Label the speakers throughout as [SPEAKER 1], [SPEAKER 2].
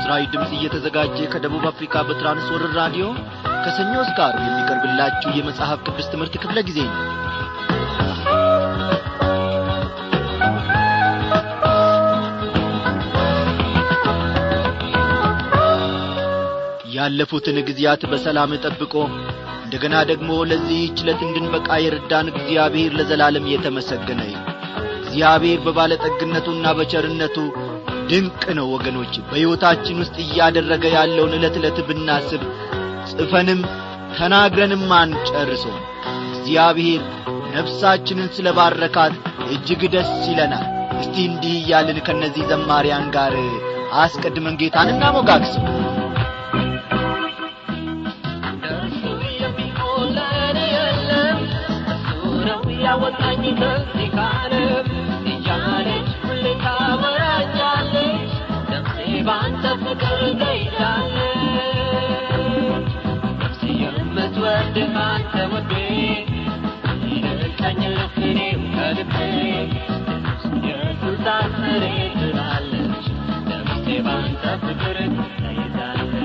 [SPEAKER 1] ለምስራዊ ድምፅ እየተዘጋጀ ከደቡብ አፍሪካ በትራንስወርር ራዲዮ ከሰኞ እስከ ዓርብ የሚቀርብላችሁ የመጽሐፍ ቅዱስ ትምህርት ክፍለ ጊዜ ነው ያለፉትን ጊዜያት በሰላም ጠብቆ እንደገና ደግሞ ለዚህች ዕለት እንድንበቃ የረዳን እግዚአብሔር ለዘላለም የተመሰገነ ይሁን እግዚአብሔር በባለጠግነቱና በቸርነቱ ድንቅ ነው ወገኖች በሕይወታችን ውስጥ እያደረገ ያለውን ዕለት ዕለት ብናስብ ጽፈንም ተናግረንም አንጨርሶ እግዚአብሔር ነፍሳችንን ስለ ባረካት እጅግ ደስ ይለናል እስቲ እንዲህ እያልን ከእነዚህ ዘማሪያን ጋር አስቀድመን ጌታን እናሞጋግሰው
[SPEAKER 2] ያወጣኝ ከዚህ ካለም እያለች ሁሌ ታወራኛለች ነፍሴ በአንተ ፍቅር ተይዛለች ነፍሴ የምትወድህ አንተ ውዴ ይልቀኝ ልክኔም ከልቤ ኢየሱስ አስሬ ትላለች ነፍሴ በአንተ ፍቅር ተይዛለች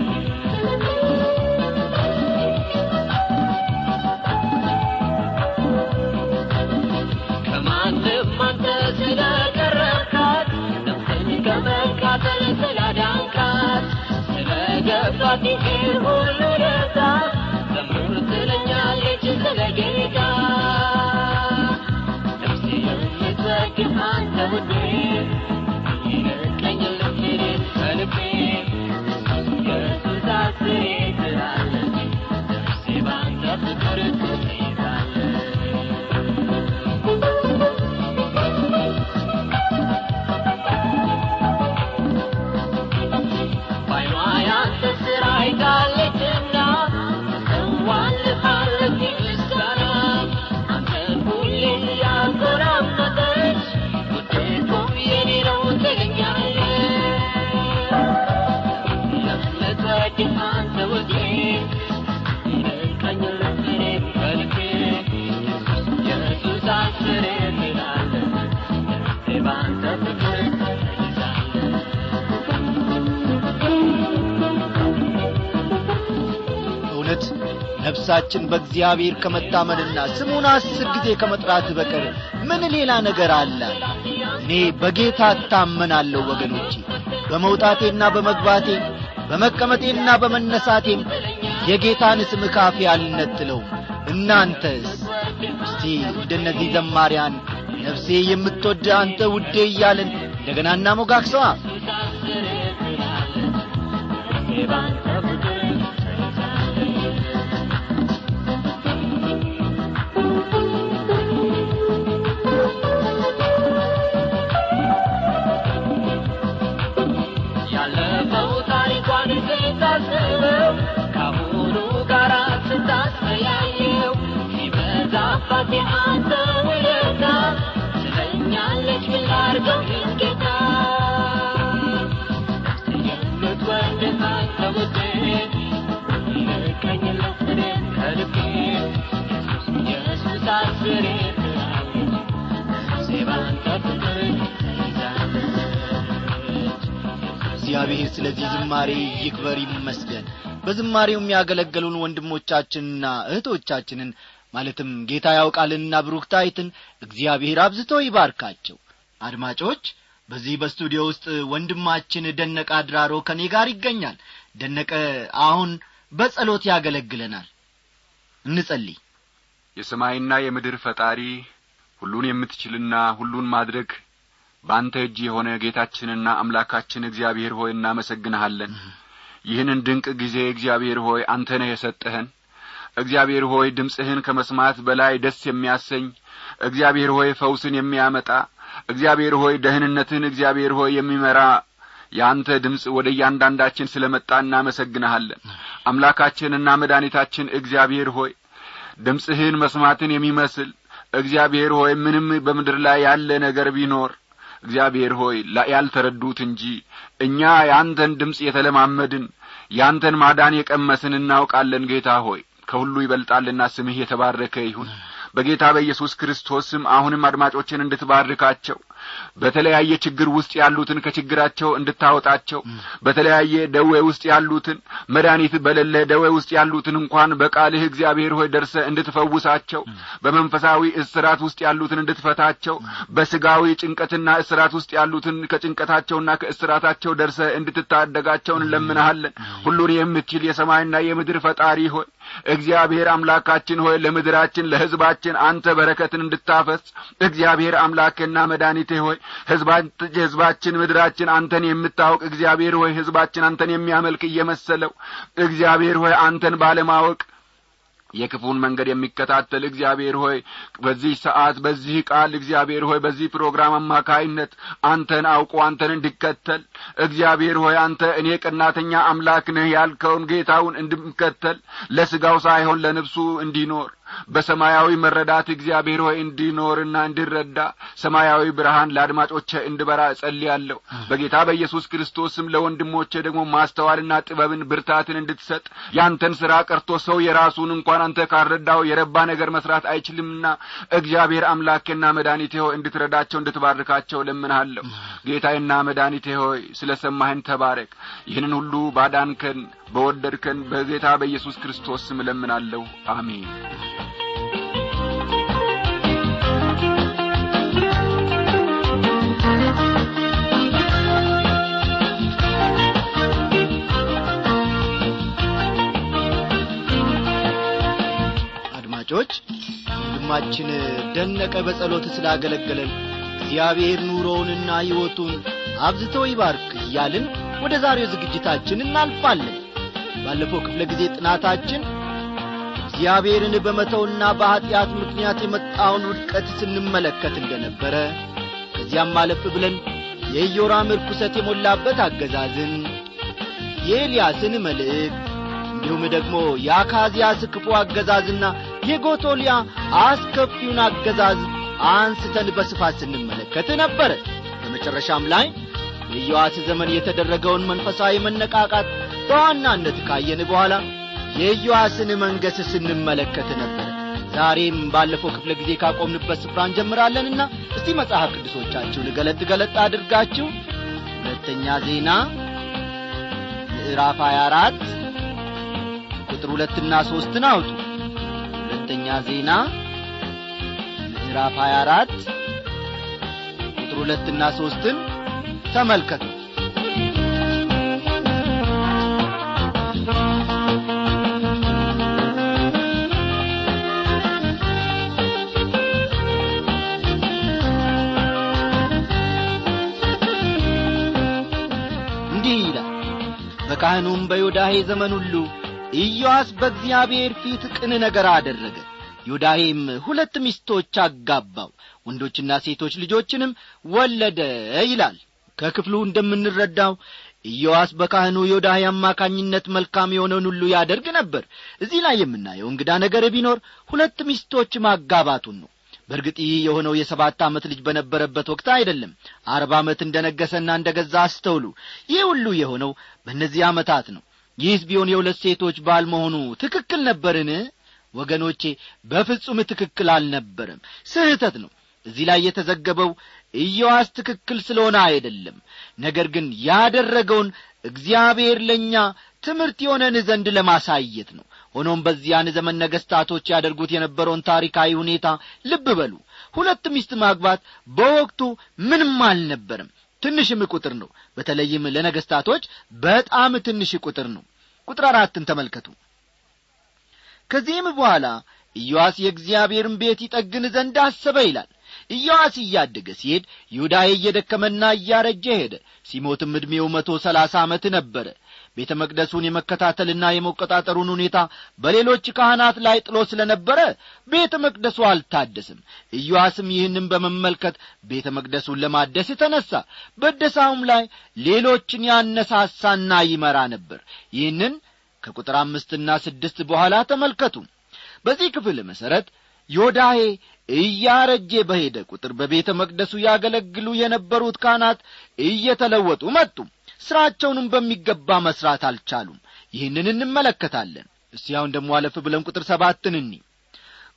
[SPEAKER 2] ከማንም አንተ ስለቀረብካት ነፍስን ከመቃጠል ስላዳንካት ስለገባት ይህን ሁሉ ደስታ ዘምር ትለኛለች ስለ ጌታ ነፍሴ የምትወድህ አንተ ውዴ ይልቀኝ ልክኔ ከልቤ ኢየሱስ አስሬ ትላለች ነፍሴ በአንተ ፍቅር ትይዛለች ባይኗ ያንተ ስራ አይታለችና ትሰዋልሃለች ምስጋና አንተን ሁሌ ያጎራመጠች ውጤቱም የኔ ነው ትለኛለች የምትወድህ አንተ ውዴ ይልቀኝ ልቤን ከልቤ ኢየሱስ አስሬ ትላለች ነፍሴ በአንተ ፍቅር ተይዛለች
[SPEAKER 1] እውነት ነፍሳችን በእግዚአብሔር ከመታመንና ስሙን አስር ጊዜ ከመጥራት በቀር ምን ሌላ ነገር አለ እኔ በጌታ እታመናለሁ ወገኖቼ በመውጣቴና በመግባቴ በመቀመጤና በመነሳቴም የጌታን ስም ካፌ አልነጥለውም እናንተስ እስቲ እንደነዚህ ዘማሪያን ነፍሴ የምትወድ አንተ ውዴ እያልን እንደገና እናሞጋግሰዋ
[SPEAKER 2] ያለፈው ታሪኳን ስታስበው ከአሁኑ ጋር ስታስተያየው ሲበዛባት የአንተ ውለታ ትለኛለች ምን ላድርገው ይህን ጌታ ነፍሴ የምትወድህ አንተ ውዴ ይልቀኝ ልፍሬን ከልቤ ኢየሱስ አስሬ ትላለች ነፍሴ በአንተ ፍቅር ተይዛለች
[SPEAKER 1] እግዚአብሔር ስለዚህ ዝማሬ ይክበር ይመስገን በዝማሬው የሚያገለገሉን ወንድሞቻችንና እህቶቻችንን ማለትም ጌታ ያውቃልንና ብሩክታይትን እግዚአብሔር አብዝቶ ይባርካቸው አድማጮች በዚህ በስቱዲዮ ውስጥ ወንድማችን ደነቀ አድራሮ ከኔ ጋር ይገኛል ደነቀ አሁን በጸሎት ያገለግለናል እንጸልይ
[SPEAKER 3] የሰማይና የምድር ፈጣሪ ሁሉን የምትችልና ሁሉን ማድረግ በአንተ እጅ የሆነ ጌታችንና አምላካችን እግዚአብሔር ሆይ እናመሰግንሃለን ይህንን ድንቅ ጊዜ እግዚአብሔር ሆይ አንተ ነህ የሰጠህን እግዚአብሔር ሆይ ድምፅህን ከመስማት በላይ ደስ የሚያሰኝ እግዚአብሔር ሆይ ፈውስን የሚያመጣ እግዚአብሔር ሆይ ደህንነትን እግዚአብሔር ሆይ የሚመራ የአንተ ድምፅ ወደ እያንዳንዳችን ስለ መጣ እናመሰግንሃለን አምላካችንና መድኃኒታችን እግዚአብሔር ሆይ ድምፅህን መስማትን የሚመስል እግዚአብሔር ሆይ ምንም በምድር ላይ ያለ ነገር ቢኖር እግዚአብሔር ሆይ ያልተረዱት እንጂ እኛ የአንተን ድምፅ የተለማመድን ያንተን ማዳን የቀመስን እናውቃለን ጌታ ሆይ ከሁሉ ይበልጣልና ስምህ የተባረከ ይሁን በጌታ በኢየሱስ ክርስቶስ ስም አሁንም አድማጮችን እንድትባርካቸው በተለያየ ችግር ውስጥ ያሉትን ከችግራቸው እንድታወጣቸው በተለያየ ደዌ ውስጥ ያሉትን መድኃኒት በሌለ ደዌ ውስጥ ያሉትን እንኳን በቃልህ እግዚአብሔር ሆይ ደርሰ እንድትፈውሳቸው በመንፈሳዊ እስራት ውስጥ ያሉትን እንድትፈታቸው በስጋዊ ጭንቀትና እስራት ውስጥ ያሉትን ከጭንቀታቸውና ከእስራታቸው ደርሰ እንድትታደጋቸው እንለምንሃለን ሁሉን የምትችል የሰማይና የምድር ፈጣሪ ሆይ እግዚአብሔር አምላካችን ሆይ ለምድራችን ለሕዝባችን አንተ በረከትን እንድታፈስ እግዚአብሔር አምላክና መድኃኒቴ ሆይ ሕዝባችን ምድራችን አንተን የምታውቅ እግዚአብሔር ሆይ ሕዝባችን አንተን የሚያመልክ እየመሰለው እግዚአብሔር ሆይ አንተን ባለማወቅ የክፉን መንገድ የሚከታተል እግዚአብሔር ሆይ በዚህ ሰዓት በዚህ ቃል እግዚአብሔር ሆይ በዚህ ፕሮግራም አማካይነት አንተን አውቆ አንተን እንዲከተል እግዚአብሔር ሆይ አንተ እኔ ቀናተኛ አምላክ ነህ ያልከውን ጌታውን እንድከተል ለሥጋው ሳይሆን ለነፍሱ እንዲኖር በሰማያዊ መረዳት እግዚአብሔር ሆይ እንዲኖርና እንዲረዳ ሰማያዊ ብርሃን ለአድማጮቼ እንድበራ እጸልያለሁ በጌታ በኢየሱስ ክርስቶስም ለወንድሞቼ ደግሞ ማስተዋልና ጥበብን ብርታትን እንድትሰጥ ያንተን ሥራ ቀርቶ ሰው የራሱን እንኳን አንተ ካረዳው የረባ ነገር መስራት አይችልምና እግዚአብሔር አምላኬና መድኃኒቴ ሆይ እንድትረዳቸው እንድትባርካቸው ለምንሃለሁ ጌታዬና መድኃኒቴ ሆይ ስለ ሰማህን ተባረክ ይህንን ሁሉ ባዳንከን በወደድከን በጌታ በኢየሱስ ክርስቶስ ስም እለምናለሁ አሜን
[SPEAKER 1] አድማጮች ወንድማችን ደነቀ በጸሎት ስላገለገለን እግዚአብሔር ኑሮውንና ሕይወቱን አብዝቶ ይባርክ እያልን ወደ ዛሬው ዝግጅታችን እናልፋለን ባለፈው ክፍለ ጊዜ ጥናታችን እግዚአብሔርን በመተውና በኀጢአት ምክንያት የመጣውን ውድቀት ስንመለከት እንደነበረ ከዚያም አለፍ ብለን የኢዮራም ርኩሰት የሞላበት አገዛዝን የኤልያስን መልእክት እንዲሁም ደግሞ የአካዝያስ ክፉ አገዛዝና የጎቶሊያ አስከፊውን አገዛዝ አንስተን በስፋት ስንመለከት ነበረ በመጨረሻም ላይ የኢዮአስ ዘመን የተደረገውን መንፈሳዊ መነቃቃት በዋናነት ካየን በኋላ የኢዮአስን መንገስ ስንመለከት ነበረ ዛሬም ባለፈው ክፍለ ጊዜ ካቆምንበት ስፍራ እንጀምራለንና እስቲ መጽሐፍ ቅዱሶቻችሁን ገለጥ ገለጥ አድርጋችሁ ሁለተኛ ዜና ምዕራፍ 24 ቁጥር ሁለትና ሦስትን አውጡ ሁለተኛ ዜና ምዕራፍ 24 ቁጥር ሁለትና ሦስትን ተመልከቱ እንዲህ ይላል በካህኑም በዮዳሄ ዘመን ሁሉ ኢዮአስ በእግዚአብሔር ፊት ቅን ነገር አደረገ ዮዳሄም ሁለት ሚስቶች አጋባው ወንዶችና ሴቶች ልጆችንም ወለደ ይላል ከክፍሉ እንደምንረዳው ኢዮአስ በካህኑ ዮዳሄ አማካኝነት መልካም የሆነውን ሁሉ ያደርግ ነበር እዚህ ላይ የምናየው እንግዳ ነገር ቢኖር ሁለት ሚስቶች ማጋባቱን ነው በእርግጥ ይህ የሆነው የሰባት ዓመት ልጅ በነበረበት ወቅት አይደለም አርባ ዓመት እንደ ነገሰና እንደ ገዛ አስተውሉ ይህ ሁሉ የሆነው በእነዚህ ዓመታት ነው ይህስ ቢሆን የሁለት ሴቶች ባል መሆኑ ትክክል ነበርን ወገኖቼ በፍጹም ትክክል አልነበረም ስህተት ነው እዚህ ላይ የተዘገበው ኢዮአስ ትክክል ስለሆነ አይደለም ነገር ግን ያደረገውን እግዚአብሔር ለእኛ ትምህርት የሆነን ዘንድ ለማሳየት ነው ሆኖም በዚያን ዘመን ነገሥታቶች ያደርጉት የነበረውን ታሪካዊ ሁኔታ ልብ በሉ ሁለት ሚስት ማግባት በወቅቱ ምንም አልነበርም ትንሽም ቁጥር ነው በተለይም ለነገሥታቶች በጣም ትንሽ ቁጥር ነው ቁጥር አራትን ተመልከቱ ከዚህም በኋላ ኢዮአስ የእግዚአብሔርን ቤት ይጠግን ዘንድ አሰበ ይላል ኢዮአስ እያደገ ሲሄድ ይሁዳዬ እየደከመና እያረጀ ሄደ ሲሞትም ዕድሜው መቶ ሰላሳ ዓመት ነበረ ቤተ መቅደሱን የመከታተልና የመቆጣጠሩን ሁኔታ በሌሎች ካህናት ላይ ጥሎ ስለ ነበረ ቤተ መቅደሱ አልታደስም ኢዮአስም ይህንም በመመልከት ቤተ መቅደሱን ለማደስ ተነሣ በደሳውም ላይ ሌሎችን ያነሳሳና ይመራ ነበር ይህንን ከቁጥር አምስትና ስድስት በኋላ ተመልከቱ በዚህ ክፍል መሠረት ዮዳሄ እያረጄ በሄደ ቁጥር በቤተ መቅደሱ ያገለግሉ የነበሩት ካህናት እየተለወጡ መጡ ሥራቸውንም በሚገባ መሥራት አልቻሉም ይህንን እንመለከታለን እስቲ አሁን ደሞ አለፍ ብለን ቁጥር ሰባትን እኒ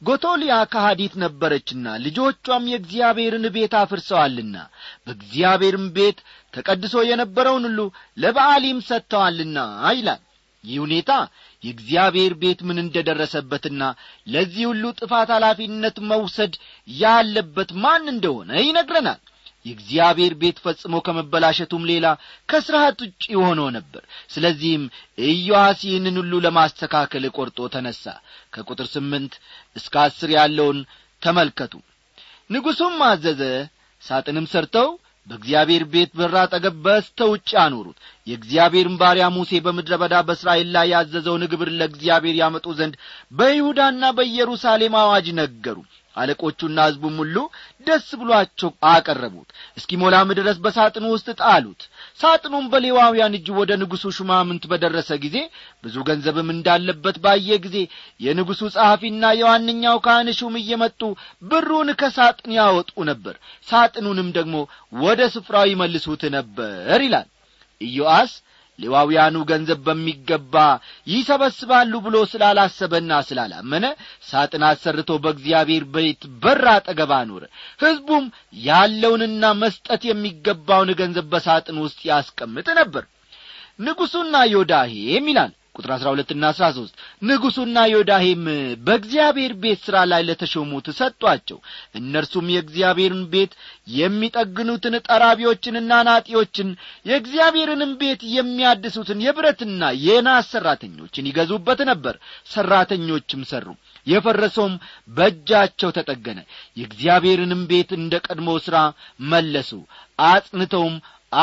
[SPEAKER 1] ጎቶሊያ ከሃዲት ነበረችና ልጆቿም የእግዚአብሔርን ቤት አፍርሰዋልና በእግዚአብሔርም ቤት ተቀድሶ የነበረውን ሁሉ ለበዓሊም ሰጥተዋልና ይላል ይህ ሁኔታ የእግዚአብሔር ቤት ምን እንደ ደረሰበትና ለዚህ ሁሉ ጥፋት ኃላፊነት መውሰድ ያለበት ማን እንደሆነ ይነግረናል የእግዚአብሔር ቤት ፈጽሞ ከመበላሸቱም ሌላ ከሥርዓት ውጭ ሆኖ ነበር ስለዚህም ኢዮአስ ይህንን ሁሉ ለማስተካከል ቆርጦ ተነሣ ከቁጥር ስምንት እስከ አስር ያለውን ተመልከቱ ንጉሡም አዘዘ ሳጥንም ሰርተው በእግዚአብሔር ቤት በር አጠገብ በስተ ውጭ አኖሩት የእግዚአብሔርን ባሪያ ሙሴ በምድረ በዳ በእስራኤል ላይ ያዘዘውን ግብር ለእግዚአብሔር ያመጡ ዘንድ በይሁዳና በኢየሩሳሌም አዋጅ ነገሩ አለቆቹና ሕዝቡም ሁሉ ደስ ብሏቸው አቀረቡት እስኪሞላም ድረስ በሳጥኑ ውስጥ ጣሉት ሳጥኑም በሌዋውያን እጅ ወደ ንጉሡ ሹማምንት በደረሰ ጊዜ ብዙ ገንዘብም እንዳለበት ባየ ጊዜ የንጉሡ ጸሐፊና የዋነኛው ካህን ሹም እየመጡ ብሩን ከሳጥን ያወጡ ነበር ሳጥኑንም ደግሞ ወደ ስፍራው ይመልሱት ነበር ይላል ኢዮአስ ሌዋውያኑ ገንዘብ በሚገባ ይሰበስባሉ ብሎ ስላላሰበና ስላላመነ ሳጥን አሰርቶ በእግዚአብሔር ቤት በር አጠገብ አኖረ ሕዝቡም ያለውንና መስጠት የሚገባውን ገንዘብ በሳጥን ውስጥ ያስቀምጥ ነበር ንጉሡና ዮዳሄም ይላል ቁጥር አሥራ ሁለትና አሥራ ሦስት ንጉሡና ዮዳሄም በእግዚአብሔር ቤት ሥራ ላይ ለተሾሙት ሰጧቸው እነርሱም የእግዚአብሔርን ቤት የሚጠግኑትን ጠራቢዎችንና ናጢዎችን የእግዚአብሔርንም ቤት የሚያድሱትን የብረትና የናስ ሠራተኞችን ይገዙበት ነበር ሠራተኞችም ሠሩ የፈረሰውም በእጃቸው ተጠገነ የእግዚአብሔርንም ቤት እንደ ቀድሞ ሥራ መለሱ አጽንተውም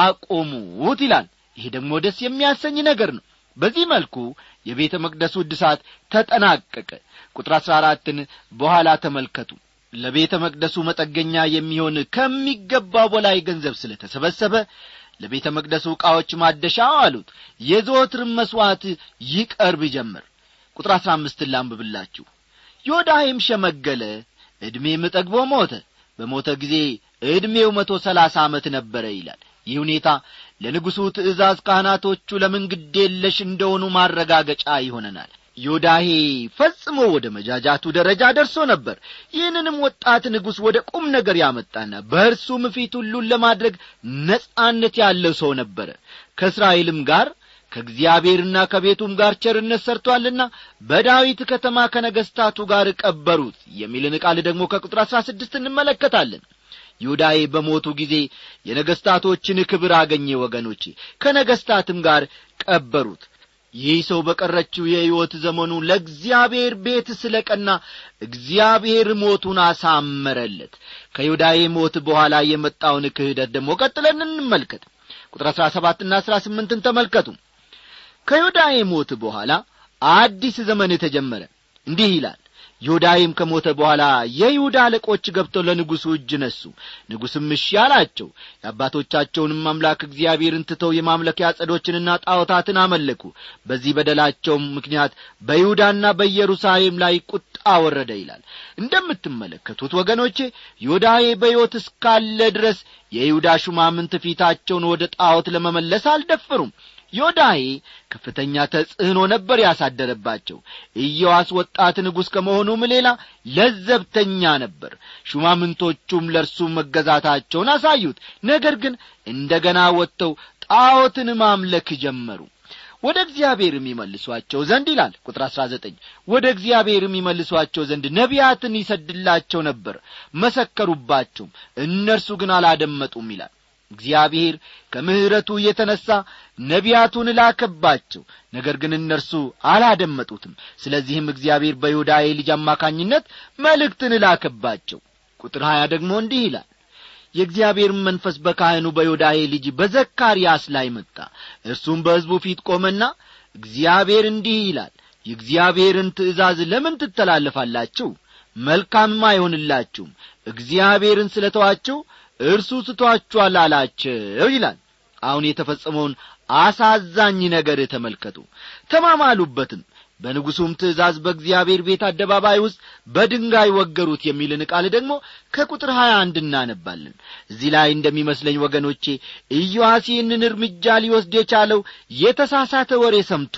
[SPEAKER 1] አቆሙት ይላል ይሄ ደግሞ ደስ የሚያሰኝ ነገር ነው በዚህ መልኩ የቤተ መቅደሱ እድሳት ተጠናቀቀ ቁጥር አሥራ አራትን በኋላ ተመልከቱ ለቤተ መቅደሱ መጠገኛ የሚሆን ከሚገባው በላይ ገንዘብ ስለ ተሰበሰበ ለቤተ መቅደሱ ዕቃዎች ማደሻ አሉት የዘወትርም መሥዋዕት ይቀርብ ጀመር ቁጥር አሥራ አምስትን ላንብብላችሁ ዮዳሄም ሸመገለ ዕድሜም ጠግቦ ሞተ በሞተ ጊዜ ዕድሜው መቶ ሰላሳ ዓመት ነበረ ይላል ይህ ሁኔታ ለንጉሡ ትእዛዝ ካህናቶቹ ለምን ግዴለሽ እንደሆኑ ማረጋገጫ ይሆነናል ዮዳሄ ፈጽሞ ወደ መጃጃቱ ደረጃ ደርሶ ነበር ይህንንም ወጣት ንጉሥ ወደ ቁም ነገር ያመጣና በእርሱም ፊት ሁሉን ለማድረግ ነጻነት ያለው ሰው ነበረ ከእስራኤልም ጋር ከእግዚአብሔርና ከቤቱም ጋር ቸርነት ሰርቶአልና በዳዊት ከተማ ከነገሥታቱ ጋር ቀበሩት የሚልን ቃል ደግሞ ከቁጥር አሥራ ስድስት እንመለከታለን ዮዳዬ በሞቱ ጊዜ የነገሥታቶችን ክብር አገኘ ወገኖቼ ከነገሥታትም ጋር ቀበሩት ይህ ሰው በቀረችው የሕይወት ዘመኑ ለእግዚአብሔር ቤት ስለ ቀና እግዚአብሔር ሞቱን አሳመረለት ከዮዳዬ ሞት በኋላ የመጣውን ክህደት ደግሞ ቀጥለን እንመልከት ቁጥር አሥራ ሰባትና አሥራ ስምንትን ተመልከቱ ከዮዳዬ ሞት በኋላ አዲስ ዘመን ተጀመረ እንዲህ ይላል ዮዳይም ከሞተ በኋላ የይሁዳ አለቆች ገብተው ለንጉሡ እጅ ነሱ ንጉሥም እሺ አላቸው የአባቶቻቸውንም አምላክ እግዚአብሔርን ትተው የማምለኪያ ጸዶችንና ጣዖታትን አመለኩ በዚህ በደላቸውም ምክንያት በይሁዳና በኢየሩሳሌም ላይ ቁጣ ወረደ ይላል እንደምትመለከቱት ወገኖቼ ዮዳሄ በሕይወት እስካለ ድረስ የይሁዳ ሹማምንት ፊታቸውን ወደ ጣዖት ለመመለስ አልደፈሩም ዮዳሄ ከፍተኛ ተጽዕኖ ነበር ያሳደረባቸው ኢዮዋስ ወጣት ንጉሥ ከመሆኑም ሌላ ለዘብተኛ ነበር ሹማምንቶቹም ለእርሱ መገዛታቸውን አሳዩት ነገር ግን እንደ ገና ወጥተው ጣዖትን ማምለክ ጀመሩ ወደ እግዚአብሔር የሚመልሷቸው ዘንድ ይላል ቁጥር አሥራ ዘጠኝ ወደ እግዚአብሔር የሚመልሷቸው ዘንድ ነቢያትን ይሰድላቸው ነበር መሰከሩባቸውም እነርሱ ግን አላደመጡም ይላል እግዚአብሔር ከምሕረቱ የተነሣ ነቢያቱን ላከባቸው ነገር ግን እነርሱ አላደመጡትም ስለዚህም እግዚአብሔር በዮዳሄ ልጅ አማካኝነት መልእክትን ላከባቸው ቁጥር ሀያ ደግሞ እንዲህ ይላል የእግዚአብሔርም መንፈስ በካህኑ በዮዳሄ ልጅ በዘካርያስ ላይ መጣ እርሱም በሕዝቡ ፊት ቆመና እግዚአብሔር እንዲህ ይላል የእግዚአብሔርን ትእዛዝ ለምን ትተላለፋላችሁ መልካምም አይሆንላችሁም እግዚአብሔርን ስለ ተዋችሁ እርሱ ስቶአችኋል አላቸው ይላል አሁን የተፈጸመውን አሳዛኝ ነገር ተመልከቱ ተማማሉበትም በንጉሡም ትእዛዝ በእግዚአብሔር ቤት አደባባይ ውስጥ በድንጋይ ወገሩት የሚልን ቃል ደግሞ ከቁጥር ሀያ አንድ እናነባለን እዚህ ላይ እንደሚመስለኝ ወገኖቼ ኢዮአስ ይህንን እርምጃ ሊወስድ የቻለው የተሳሳተ ወሬ ሰምቶ ነው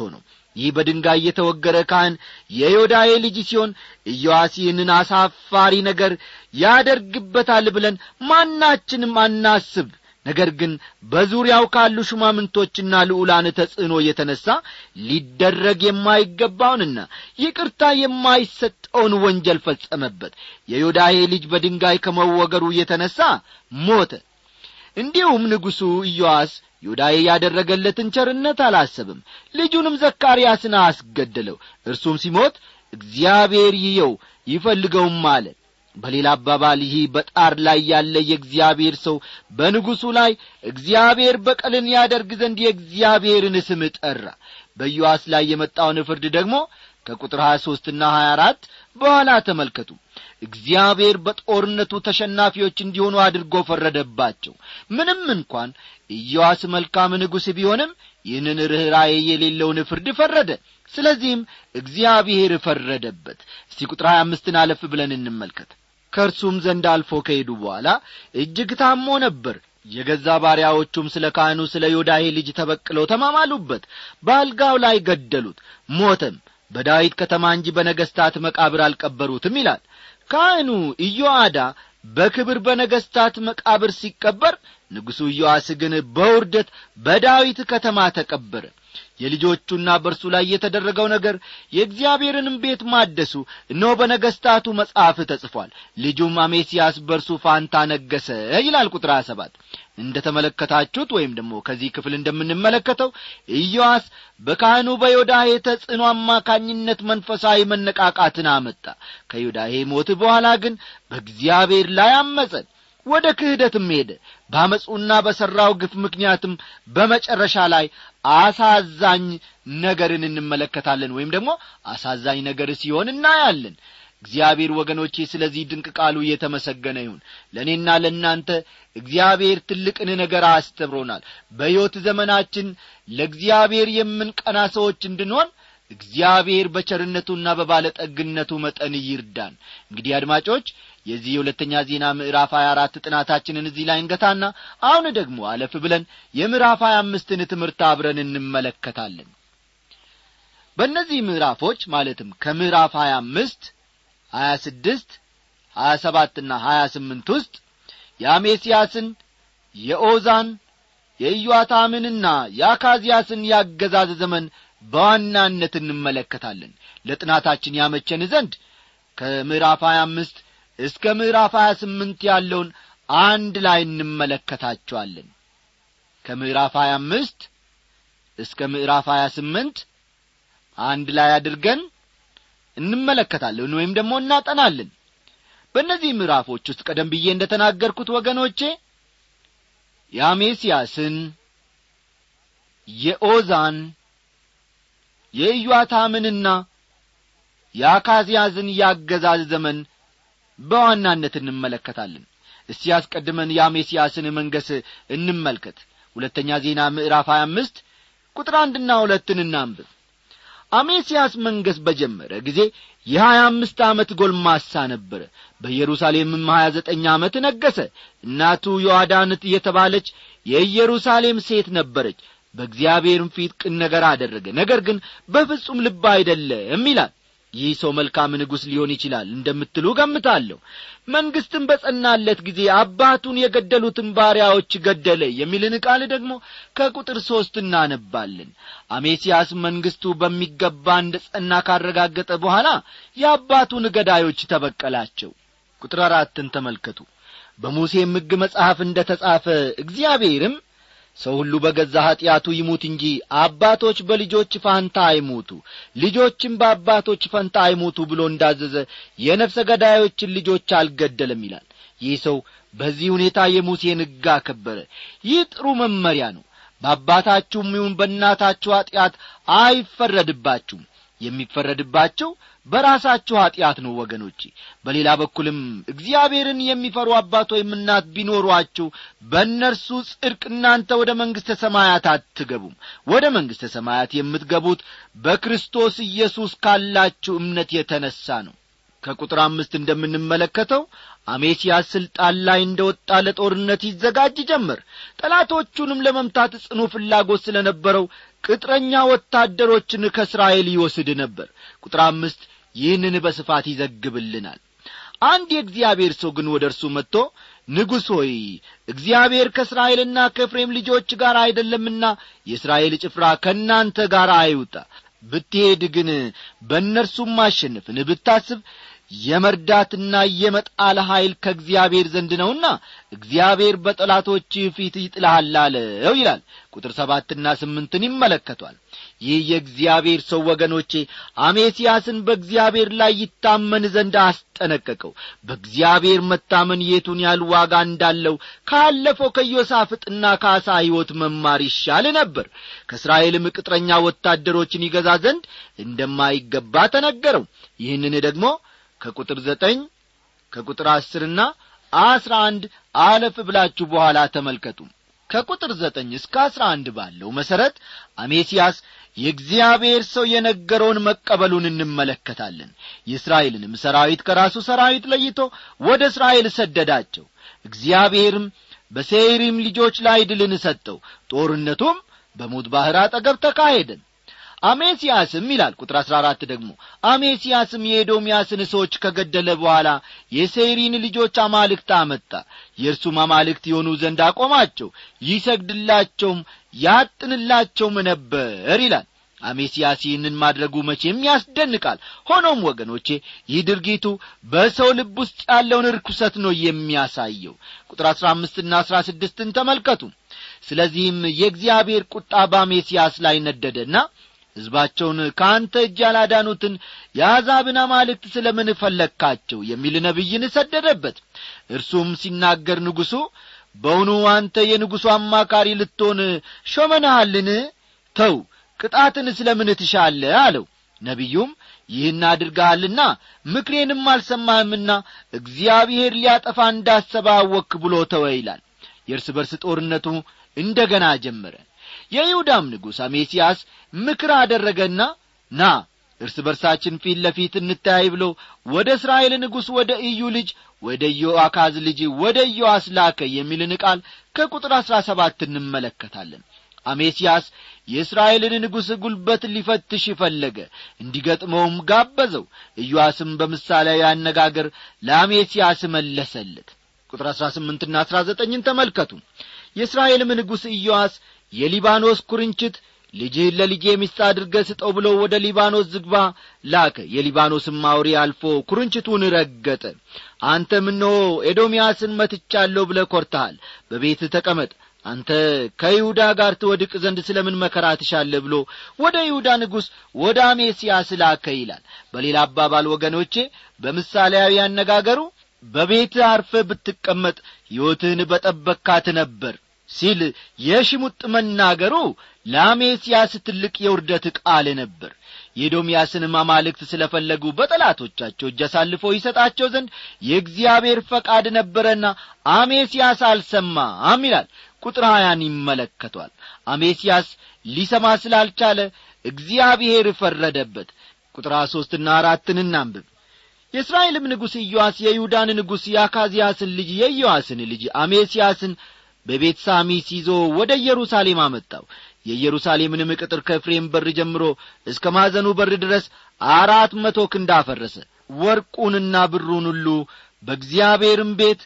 [SPEAKER 1] ይህ በድንጋይ የተወገረ ካህን የዮዳሄ ልጅ ሲሆን ኢዮአስ ይህንን አሳፋሪ ነገር ያደርግበታል ብለን ማናችንም አናስብ ነገር ግን በዙሪያው ካሉ ሹማምንቶችና ልዑላን ተጽዕኖ የተነሣ ሊደረግ የማይገባውንና ይቅርታ የማይሰጠውን ወንጀል ፈጸመበት የዮዳሄ ልጅ በድንጋይ ከመወገሩ የተነሣ ሞተ እንዲሁም ንጉሡ ኢዮአስ ዮዳሄ ያደረገለትን ቸርነት አላሰብም ልጁንም ዘካርያስን አስገደለው እርሱም ሲሞት እግዚአብሔር ይየው ይፈልገውም አለ በሌላ አባባል ይህ በጣር ላይ ያለ የእግዚአብሔር ሰው በንጉሡ ላይ እግዚአብሔር በቀልን ያደርግ ዘንድ የእግዚአብሔርን ስም ጠራ በኢዮአስ ላይ የመጣውን ፍርድ ደግሞ ከቁጥር ሀያ ሦስትና ሀያ አራት በኋላ ተመልከቱ እግዚአብሔር በጦርነቱ ተሸናፊዎች እንዲሆኑ አድርጎ ፈረደባቸው ምንም እንኳን ኢዮአስ መልካም ንጉሥ ቢሆንም ይህንን ርኅራዬ የሌለውን ፍርድ ፈረደ ስለዚህም እግዚአብሔር ፈረደበት እስቲ ቁጥር ሀያ አምስትን አለፍ ብለን እንመልከት ከእርሱም ዘንድ አልፎ ከሄዱ በኋላ እጅግ ታሞ ነበር የገዛ ባሪያዎቹም ስለ ካህኑ ስለ ዮዳሄ ልጅ ተበቅለው ተማማሉበት በአልጋው ላይ ገደሉት ሞተም በዳዊት ከተማ እንጂ በነገሥታት መቃብር አልቀበሩትም ይላል ካህኑ ኢዮአዳ በክብር በነገሥታት መቃብር ሲቀበር ንጉሡ ኢዮአስ ግን በውርደት በዳዊት ከተማ ተቀበረ የልጆቹና በእርሱ ላይ የተደረገው ነገር የእግዚአብሔርንም ቤት ማደሱ እነሆ በነገሥታቱ መጽሐፍ ተጽፏል ልጁም አሜስያስ በእርሱ ፋንታ ነገሰ ይላል ቁጥር ሰባት እንደ ተመለከታችሁት ወይም ደግሞ ከዚህ ክፍል እንደምንመለከተው ኢዮአስ በካህኑ በዮዳሄ ተጽዕኖ አማካኝነት መንፈሳዊ መነቃቃትን አመጣ ከዮዳሄ ሞት በኋላ ግን በእግዚአብሔር ላይ አመፀ ወደ ክህደትም ሄደ በአመፁና በሠራው ግፍ ምክንያትም በመጨረሻ ላይ አሳዛኝ ነገርን እንመለከታለን ወይም ደግሞ አሳዛኝ ነገር ሲሆን እናያለን እግዚአብሔር ወገኖቼ ስለዚህ ድንቅ ቃሉ እየተመሰገነ ይሁን ለእኔና ለእናንተ እግዚአብሔር ትልቅን ነገር አስተምሮናል በሕይወት ዘመናችን ለእግዚአብሔር የምንቀና ሰዎች እንድንሆን እግዚአብሔር በቸርነቱና በባለጠግነቱ መጠን ይርዳን እንግዲህ አድማጮች የዚህ የሁለተኛ ዜና ምዕራፍ ሀያ አራት ጥናታችንን እዚህ ላይ እንገታና አሁን ደግሞ አለፍ ብለን የምዕራፍ ሀያ አምስትን ትምህርት አብረን እንመለከታለን በእነዚህ ምዕራፎች ማለትም ከምዕራፍ ሀያ አምስት ሀያ ስድስት ሀያ ሰባትና ሀያ ስምንት ውስጥ የአሜስያስን የኦዛን የኢዮአታምንና የአካዝያስን ያገዛዝ ዘመን በዋናነት እንመለከታለን ለጥናታችን ያመቸን ዘንድ ከምዕራፍ ሀያ አምስት እስከ ምዕራፍ ሀያ ስምንት ያለውን አንድ ላይ እንመለከታቸዋለን ከምዕራፍ ሀያ አምስት እስከ ምዕራፍ ሀያ ስምንት አንድ ላይ አድርገን እንመለከታለን ወይም ደግሞ እናጠናለን በእነዚህ ምዕራፎች ውስጥ ቀደም ብዬ እንደ ተናገርኩት ወገኖቼ የአሜስያስን የኦዛን የኢዮአታምንና የአካዝያዝን ያገዛዝ ዘመን በዋናነት እንመለከታለን እስቲ ያስቀድመን የአሜስያስን መንገስ እንመልከት ሁለተኛ ዜና ምዕራፍ ሀያ አምስት ቁጥር አንድና ሁለትን እናንብብ አሜስያስ መንገስ በጀመረ ጊዜ የሀያ አምስት ዓመት ጎልማሳ ነበረ በኢየሩሳሌምም ሀያ ዘጠኝ ዓመት ነገሰ እናቱ ዮአዳንት የተባለች የኢየሩሳሌም ሴት ነበረች በእግዚአብሔርም ፊት ቅን ነገር አደረገ ነገር ግን በፍጹም ልብ አይደለም ይላል ይህ ሰው መልካም ንጉሥ ሊሆን ይችላል እንደምትሉ ገምታለሁ መንግሥትም በጸናለት ጊዜ አባቱን የገደሉትን ባሪያዎች ገደለ የሚልን ቃል ደግሞ ከቁጥር ሦስት እናነባለን አሜስያስ መንግሥቱ በሚገባ እንደ ጸና ካረጋገጠ በኋላ የአባቱን ገዳዮች ተበቀላቸው ቁጥር አራትን ተመልከቱ በሙሴም ሕግ መጽሐፍ እንደ ተጻፈ እግዚአብሔርም ሰው ሁሉ በገዛ ኀጢአቱ ይሙት እንጂ አባቶች በልጆች ፋንታ አይሙቱ ልጆችም በአባቶች ፈንታ አይሙቱ ብሎ እንዳዘዘ የነፍሰ ገዳዮችን ልጆች አልገደለም ይላል ይህ ሰው በዚህ ሁኔታ የሙሴን ሕግ አከበረ ይህ ጥሩ መመሪያ ነው በአባታችሁም ይሁን በእናታችሁ ኀጢአት አይፈረድባችሁም የሚፈረድባቸው በራሳችሁ ኀጢአት ነው ወገኖቼ በሌላ በኩልም እግዚአብሔርን የሚፈሩ አባት ወይም እናት ቢኖሯችሁ በእነርሱ ጽድቅ እናንተ ወደ መንግሥተ ሰማያት አትገቡም ወደ መንግሥተ ሰማያት የምትገቡት በክርስቶስ ኢየሱስ ካላችሁ እምነት የተነሣ ነው ከቁጥር አምስት እንደምንመለከተው አሜሲያስ ስልጣን ላይ እንደ ወጣ ለጦርነት ይዘጋጅ ጀመር ጠላቶቹንም ለመምታት ጽኑ ፍላጎት ስለ ነበረው ቅጥረኛ ወታደሮችን ከእስራኤል ይወስድ ነበር ቁጥር አምስት ይህንን በስፋት ይዘግብልናል አንድ የእግዚአብሔር ሰው ግን ወደ እርሱ መጥቶ ንጉሥ ሆይ እግዚአብሔር ከእስራኤልና ከኤፍሬም ልጆች ጋር አይደለምና የእስራኤል ጭፍራ ከእናንተ ጋር አይውጣ ብትሄድ ግን በእነርሱም ማሸነፍን ብታስብ የመርዳትና የመጣል ኀይል ከእግዚአብሔር ዘንድ ነውና እግዚአብሔር በጠላቶች ፊት ይጥልሃል አለው ይላል ቁጥር ሰባትና ስምንትን ይመለከቷል ይህ የእግዚአብሔር ሰው ወገኖቼ አሜስያስን በእግዚአብሔር ላይ ይታመን ዘንድ አስጠነቀቀው በእግዚአብሔር መታመን የቱን ያህል ዋጋ እንዳለው ካለፈው ከዮሳፍጥና ከአሳ ሕይወት መማር ይሻል ነበር ከእስራኤልም ቅጥረኛ ወታደሮችን ይገዛ ዘንድ እንደማይገባ ተነገረው ይህንን ደግሞ ከቁጥር ዘጠኝ ከቁጥር አስርና አስራ አንድ አለፍ ብላችሁ በኋላ ተመልከቱ ከቁጥር ዘጠኝ እስከ አስራ አንድ ባለው መሠረት አሜስያስ የእግዚአብሔር ሰው የነገረውን መቀበሉን እንመለከታለን የእስራኤልንም ሰራዊት ከራሱ ሰራዊት ለይቶ ወደ እስራኤል ሰደዳቸው እግዚአብሔርም በሴይሪም ልጆች ላይ ድልን ሰጠው ጦርነቱም በሙት ባሕር አጠገብ ተካሄደን አሜስያስም ይላል ቁጥር አሥራ አራት ደግሞ አሜስያስም የኤዶምያስን ሰዎች ከገደለ በኋላ የሴይሪን ልጆች አማልክት አመጣ የእርሱም አማልክት የሆኑ ዘንድ አቆማቸው ይሰግድላቸውም ያጥንላቸውም ነበር ይላል አሜስያስ ይህንን ማድረጉ መቼም ያስደንቃል ሆኖም ወገኖቼ ይህ ድርጊቱ በሰው ልብ ውስጥ ያለውን ርኩሰት ነው የሚያሳየው ቁጥር አሥራ አምስትና አሥራ ስድስትን ተመልከቱ ስለዚህም የእግዚአብሔር ቁጣ በአሜስያስ ላይ ነደደና ሕዝባቸውን ከአንተ እጅ ያላዳኑትን የአሕዛብን አማልክት ስለ ምን ፈለግካቸው የሚል ነቢይን ሰደደበት እርሱም ሲናገር ንጉሡ በውኑ አንተ የንጉሡ አማካሪ ልትሆን ሾመናሃልን ተው ቅጣትን ስለ ምን ትሻለ አለው ነቢዩም ይህን አድርገሃልና ምክሬንም አልሰማህምና እግዚአብሔር ሊያጠፋ እንዳሰበ አወክ ብሎ ተወ ይላል የእርስ በርስ ጦርነቱ እንደ ገና ጀመረ የይሁዳም ንጉሥ አሜስያስ ምክር አደረገና ና እርስ በርሳችን ፊት ለፊት እንታይ ብሎ ወደ እስራኤል ንጉሥ ወደ ኢዩ ልጅ ወደ ኢዮአካዝ ልጅ ወደ ኢዮአስ ላከ የሚልን ቃል ከቁጥር አሥራ ሰባት እንመለከታለን አሜስያስ የእስራኤልን ንጉሥ ጉልበት ሊፈትሽ ፈለገ እንዲገጥመውም ጋበዘው ኢዮአስም በምሳሌያዊ አነጋገር ለአሜስያስ መለሰለት ቁጥር አሥራ ስምንትና አሥራ ዘጠኝን ተመልከቱ የእስራኤልም ንጉሥ ኢዮአስ የሊባኖስ ኩርንችት ልጅህን ለልጄ ሚስት አድርገ ስጠው ብሎ ወደ ሊባኖስ ዝግባ ላከ የሊባኖስም አውሬ አልፎ ኩርንችቱን ረገጠ አንተም እነሆ ኤዶምያስን መትቻለሁ ብለ ኰርተሃል በቤት ተቀመጥ አንተ ከይሁዳ ጋር ትወድቅ ዘንድ ስለ ምን መከራ ትሻለ ብሎ ወደ ይሁዳ ንጉሥ ወደ አሜስያስ ላከ ይላል በሌላ አባባል ወገኖቼ በምሳሌያዊ አነጋገሩ በቤት አርፈ ብትቀመጥ ሕይወትህን በጠበካት ነበር ሲል የሽሙጥ መናገሩ ለአሜስያስ ትልቅ የውርደት ቃል ነበር የኤዶምያስንም አማልክት ስለ ፈለጉ በጠላቶቻቸው እጅ አሳልፎ ይሰጣቸው ዘንድ የእግዚአብሔር ፈቃድ ነበረና አሜስያስ አልሰማም ይላል ቁጥር ሀያን ይመለከቷል አሜስያስ ሊሰማ ስላልቻለ እግዚአብሔር ፈረደበት ቁጥር ሀያ ሦስትና አራትን እናንብብ የእስራኤልም ንጉሥ ኢዮአስ የይሁዳን ንጉሥ የአካዝያስን ልጅ የኢዮአስን ልጅ አሜስያስን በቤት ሳሚስ ይዞ ወደ ኢየሩሳሌም አመጣው የኢየሩሳሌምንም ቅጥር ከፍሬም በር ጀምሮ እስከ ማዘኑ በር ድረስ አራት መቶ ክንድ አፈረሰ ወርቁንና ብሩን ሁሉ በእግዚአብሔርም ቤት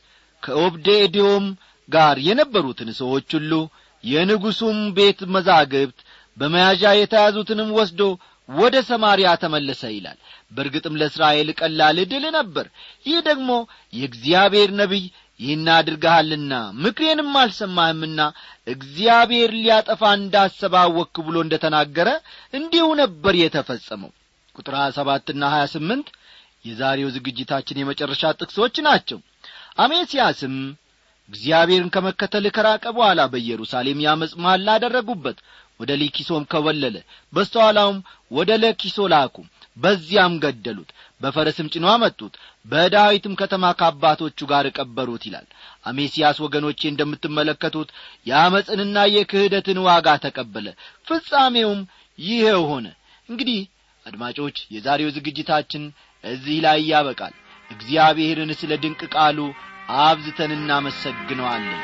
[SPEAKER 1] ከኦብዴዶም ጋር የነበሩትን ሰዎች ሁሉ የንጉሡም ቤት መዛግብት በመያዣ የተያዙትንም ወስዶ ወደ ሰማርያ ተመለሰ ይላል በርግጥም ለእስራኤል ቀላል ድል ነበር ይህ ደግሞ የእግዚአብሔር ነቢይ ይህን አድርገሃልና ምክሬንም አልሰማህምና እግዚአብሔር ሊያጠፋ እንዳሰባወክ ብሎ እንደ ተናገረ እንዲሁ ነበር የተፈጸመው ቁጥር ሀያ ሰባትና ሀያ ስምንት የዛሬው ዝግጅታችን የመጨረሻ ጥቅሶች ናቸው አሜስያስም እግዚአብሔርን ከመከተል ከራቀ በኋላ በኢየሩሳሌም ያመፅ መሐላ አደረጉበት ወደ ሊኪሶም ከወለለ በስተኋላውም ወደ ለኪሶ ላኩ በዚያም ገደሉት በፈረስም ጭኖ አመጡት በዳዊትም ከተማ ከአባቶቹ ጋር ቀበሩት ይላል አሜስያስ ወገኖቼ እንደምትመለከቱት የአመፅንና የክህደትን ዋጋ ተቀበለ ፍጻሜውም ይሄው ሆነ እንግዲህ አድማጮች የዛሬው ዝግጅታችን እዚህ ላይ ያበቃል እግዚአብሔርን ስለ ድንቅ ቃሉ አብዝተን እናመሰግነዋለን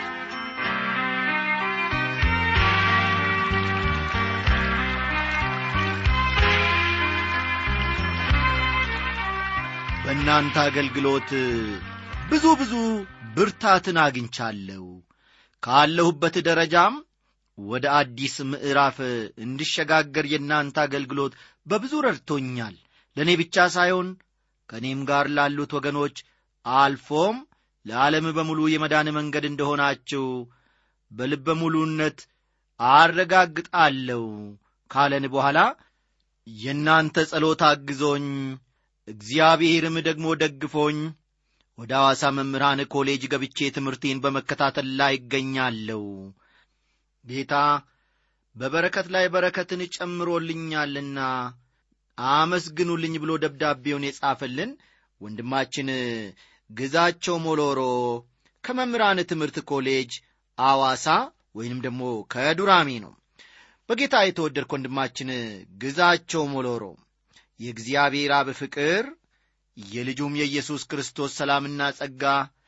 [SPEAKER 1] በእናንተ አገልግሎት ብዙ ብዙ ብርታትን አግኝቻለሁ ካለሁበት ደረጃም ወደ አዲስ ምዕራፍ እንድሸጋገር የእናንተ አገልግሎት በብዙ ረድቶኛል ለእኔ ብቻ ሳይሆን ከእኔም ጋር ላሉት ወገኖች አልፎም ለዓለም በሙሉ የመዳን መንገድ እንደሆናችሁ በልበ ሙሉነት አረጋግጣለሁ ካለን በኋላ የእናንተ ጸሎት አግዞኝ እግዚአብሔርም ደግሞ ደግፎኝ ወደ ሐዋሳ መምህራን ኮሌጅ ገብቼ ትምህርቴን በመከታተል ላይ ይገኛለሁ ጌታ በበረከት ላይ በረከትን ጨምሮልኛልና አመስግኑልኝ ብሎ ደብዳቤውን የጻፈልን ወንድማችን ግዛቸው ሞሎሮ ከመምህራን ትምህርት ኮሌጅ አዋሳ ወይንም ደግሞ ከዱራሜ ነው በጌታ የተወደድክ ወንድማችን ግዛቸው ሞሎሮ የእግዚአብሔር አብ ፍቅር የልጁም የኢየሱስ ክርስቶስ ሰላምና ጸጋ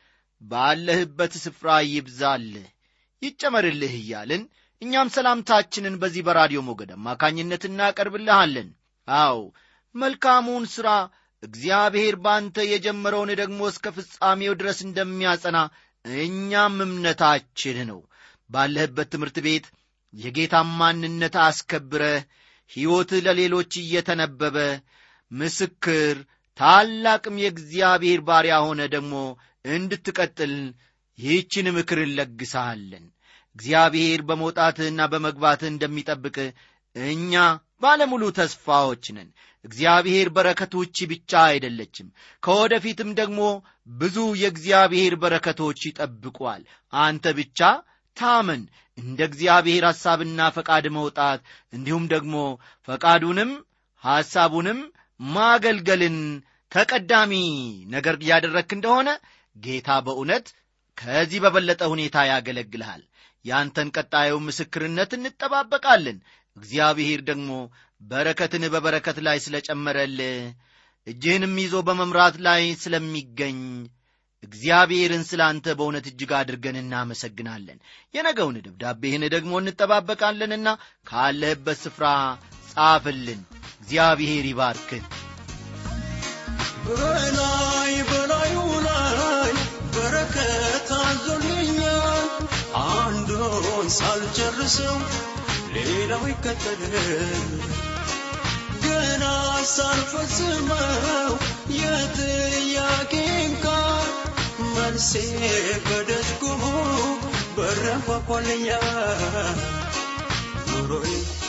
[SPEAKER 1] ባለህበት ስፍራ ይብዛልህ ይጨመርልህ እያልን እኛም ሰላምታችንን በዚህ በራዲዮ ሞገድ አማካኝነት እናቀርብልሃለን አው መልካሙን ሥራ እግዚአብሔር ባንተ የጀመረውን ደግሞ እስከ ፍጻሜው ድረስ እንደሚያጸና እኛም እምነታችን ነው ባለህበት ትምህርት ቤት የጌታን ማንነት አስከብረህ ሕይወትህ ለሌሎች እየተነበበ ምስክር ታላቅም የእግዚአብሔር ባሪያ ሆነ ደግሞ እንድትቀጥል ይህችን ምክር እንለግሳለን እግዚአብሔር በመውጣትህና በመግባትህ እንደሚጠብቅ እኛ ባለሙሉ ተስፋዎች ነን እግዚአብሔር በረከቶች ብቻ አይደለችም ከወደፊትም ደግሞ ብዙ የእግዚአብሔር በረከቶች ይጠብቋል አንተ ብቻ ታመን እንደ እግዚአብሔር ሐሳብና ፈቃድ መውጣት እንዲሁም ደግሞ ፈቃዱንም ሐሳቡንም ማገልገልን ተቀዳሚ ነገር ያደረክ እንደሆነ ጌታ በእውነት ከዚህ በበለጠ ሁኔታ ያገለግልሃል ያንተን ቀጣዩ ምስክርነት እንጠባበቃለን እግዚአብሔር ደግሞ በረከትን በበረከት ላይ ስለ ጨመረልህ እጅህንም ይዞ በመምራት ላይ ስለሚገኝ እግዚአብሔርን ስለ አንተ በእውነት እጅግ አድርገን እናመሰግናለን የነገውን ደብዳቤህን ደግሞ እንጠባበቃለንና ካለህበት ስፍራ ጻፍልን እግዚአብሔር ይባርክን
[SPEAKER 4] በላይ በላዩ ላይ በረከት አዞልኛል አንዱን ሳልጨርሰው ሌላው ይከተል ገና ሳልፈጽመው የጥያቄን ቃል መልሴ በደጅ ቆሞ በረንኳኳልኛል ኑሮዬ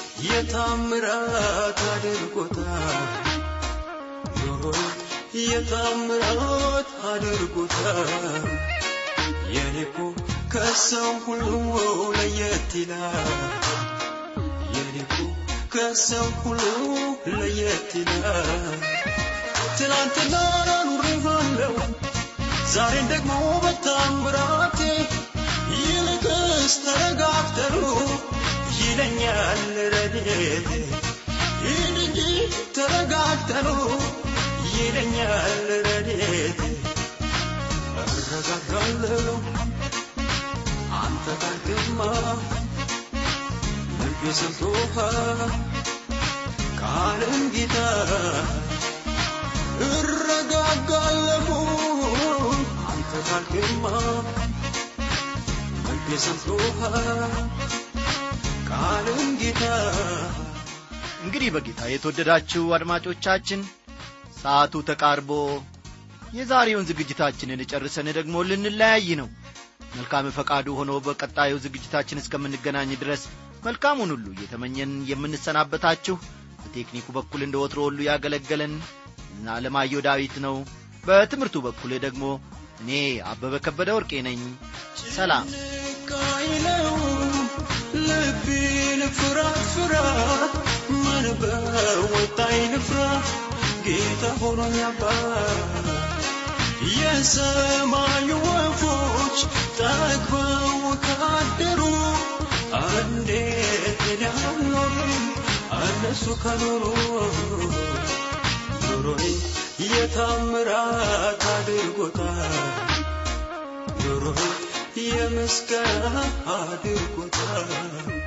[SPEAKER 4] የታምራት አድርጎታል ኑሮዬ የታምራት አድርጎታል የኔኮ ከሰው ሁሉ ለየት ይላል የኔኮ ከሰው ሁሉ ለየት ይላል ትናንትና ኑሬሃለው ዛሬን ደግሞ በታምራቴ ይልቅስ ተረጋግተሩ ይለኛል ረድኤቴ ይህን እንጂ ተረጋግተሩ ይለኛል ረድኤቴ እረጋጋለሁ አንተ ካልክማ ልቤ ሰምቶሃል ቃልን ጌታ እረጋጋለሁ አንተ ካልክማ ልቤ ሰምቶሃል ቃልን ጌታ
[SPEAKER 1] እንግዲህ በጌታ የተወደዳችሁ አድማጮቻችን ሰዓቱ ተቃርቦ የዛሬውን ዝግጅታችንን ጨርሰን ደግሞ ልንለያይ ነው መልካም ፈቃዱ ሆኖ በቀጣዩ ዝግጅታችን እስከምንገናኝ ድረስ መልካሙን ሁሉ እየተመኘን የምንሰናበታችሁ በቴክኒኩ በኩል እንደ ወትሮ ሁሉ ያገለገለን አለማየሁ ዳዊት ነው በትምህርቱ በኩል ደግሞ እኔ አበበ ከበደ ወርቄ ነኝ ሰላም
[SPEAKER 4] ቃይለው ልቤን ፍራት ፍራት ምን በወጣኝ ልፍራ ጌታ ሆኖኝ አባት የሰማዩ ወፎች ጠግበው ካደሩ እንዴት እኔ አልኖርም እነሱ ከኖሩ ኑሮዬ የታምራት አድርጎታል ኑሮዬ የምስጋና አድርጎታል